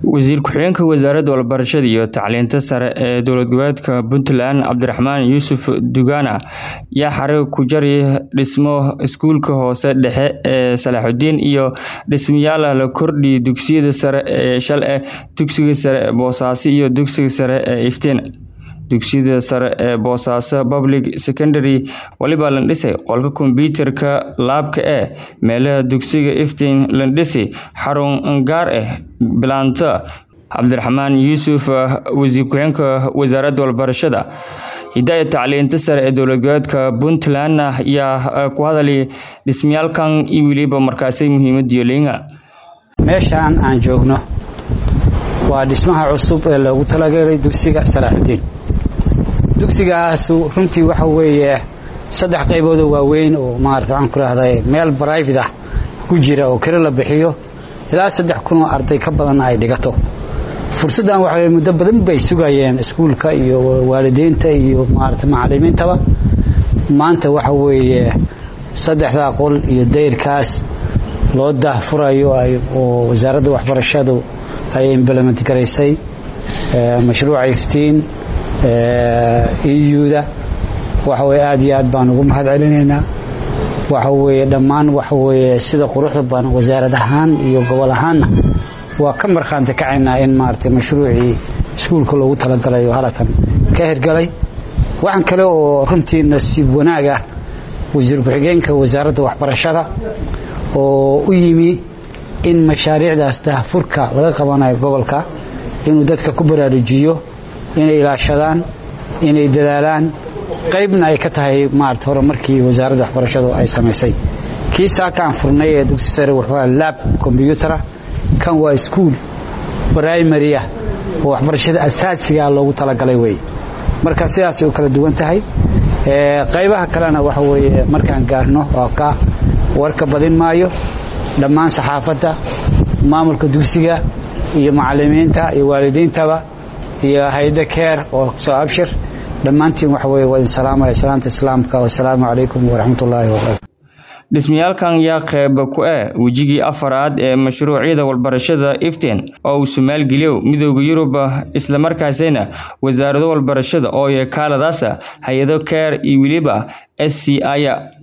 wasiir ku-xigeenka wasaaradda waxbarashada iyo tacliinta sare ee dowlad goboleedka puntland cabdiraxmaan yuusuf dugana yaa xarig ku jari dhismo iskuulka hoose dhexe ee salaaxudiin iyo dhismayaal la kordhi dugsiyada sare ee shal eh dugsiga sare ee boosaaso iyo dugsiga sare ee iftiin dugsiyada sare ee boosaaso public secondary waliba landhisay qolka kombyuutarka laabka ee meelaha dugsiga iftiin landhisi xarun gaar ah bilaanta cabdiraxmaan yuusuf wasiir ku-xigeenka wasaaradda waxbarashada hidaaya tacliinta sare ee dowlad goboleedka puntland ayaa ku hadalay dhismayaalkan iyo weliba markaasay muhiimadiyo leynga meeshaan aan joogno waa dhismaha cusub ee loogu talagalay dugsiga salaaxudiin dugsigaas runtii waxa weeye saddex qayboodoo waaweyn oo maarata waxaan ku rahday meel brivate ah ku jira oo kale la bixiyo ilaa saddex kunoo arday ka badanna ay dhigato fursaddan waxa muddo badan bay sugayeen iskuulka iyo waalidiinta iyo maarata macallimiintaba maanta waxa weeye saddexdaa qol iyo dayrkaas loo daahfurayo oo wasaaradda waxbarashadu ay implement garaysay mashruuca iftiin euda waxa weye aad iyo aad baan ugu mahad celinaynaa waxa weeye dhammaan waxa weeye sida quruxda badan wasaarad ahaan iyo gobol ahaanna waa ka markhaanti kacaynaa in maaragtay mashruucii iskuulka loogu talagalay oo halkan ka hirgalay waxaan kale oo runtii nasiib wanaag ah wasiir ku-xigeenka wasaaradda waxbarashada oo u yimi in mashaariicdaas daahfurka laga qabanayo gobolka inuu dadka ku baraarujiyo inay ilaashadaan inay dadaalaan qaybna ay ka tahay maarata hore markii wasaaradda waxbarashadu ay samaysay kii saaka aan furnay ee dugsi sare wuxuu laab kombyuutara kan waa iskuul brimary ah oo waxbarashada asaasigaa loogu talagalay wey marka sidaasay u kala duwan tahay qaybaha kalena waxa weeye markaan gaarno oo ka warka badin maayo dhammaan saxaafadda maamulka dugsiga iyo macallimiinta iyo waalidiintaba iyo hayda keer oo soo abshir dhammaantiin waxa weye waa idin salaamaya salaanta islaamka wasalaamu calaykum waraxmatullaahi wabarakatu dhismayaalkan yaa qeyb ku ah wejigii afaraad ee mashruucyada waxbarashada iftiin oo uu somaalgeliyo midooda yurub islamarkaasina wasaarado waxbarashada oo yakaaladaasa hay-ado keer iyo weliba s c aya